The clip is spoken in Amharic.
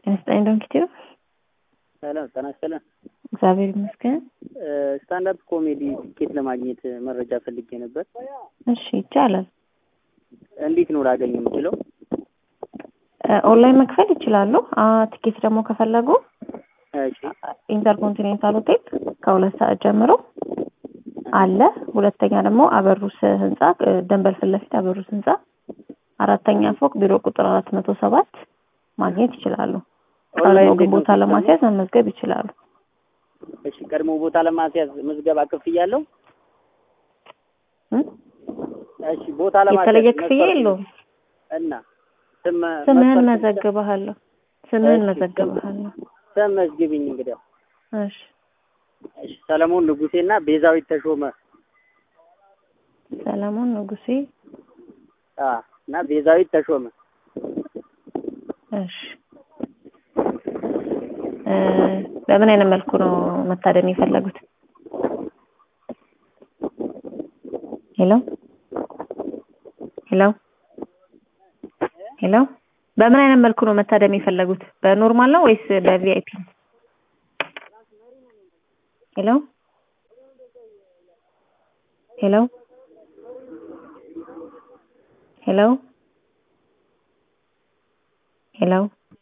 ይመስገን ዶንኪቲዩ ሰላም ጤና ይስጥልን። እግዚአብሔር ይመስገን። ስታንዳፕ ኮሜዲ ቲኬት ለማግኘት መረጃ ፈልጌ ነበር። እሺ ይቻላል። እንዴት ነው ላገኝ የምችለው? ኦንላይን መክፈል ይችላሉ። አ ቲኬት ደግሞ ከፈለጉ እሺ ኢንተርኮንቲኔንታል ሆቴል ከሁለት ሰዓት ጀምሮ አለ። ሁለተኛ ደግሞ አበሩስ ህንጻ ደንበል ፊት ለፊት አበሩስ ህንጻ አራተኛ ፎቅ ቢሮ ቁጥር አራት መቶ ሰባት ማግኘት ይችላሉ። ቀድሞ ግን ቦታ ለማስያዝ መመዝገብ ይችላሉ። እሺ ቀድሞ ቦታ ለማስያዝ ምዝገባ ክፍያለሁ? እም? እሺ ቦታ ለማስያዝ የተለየ ክፍያ መስፈርቱ የለውም። እና ስም ስምህን መስፈርቱ- መዘግብሃለሁ። ስምህን እሺ፣ መዘግብሃለሁ። ስም መዝግቢኝ እንግዲያው። እሺ እሺ ሰለሞን ንጉሴና ቤዛዊት ተሾመ ሰለሞን ንጉሴ። አ እና ቤዛዊት ተሾመ እሺ እ በምን አይነት መልኩ ነው መታደም የፈለጉት? ሄሎ ሄሎ ሄሎ በምን አይነት መልኩ ነው መታደም የፈለጉት? በኖርማል ነው ወይስ በቪአይፒ? ሄሎ ሄሎ ሄሎ ሄሎ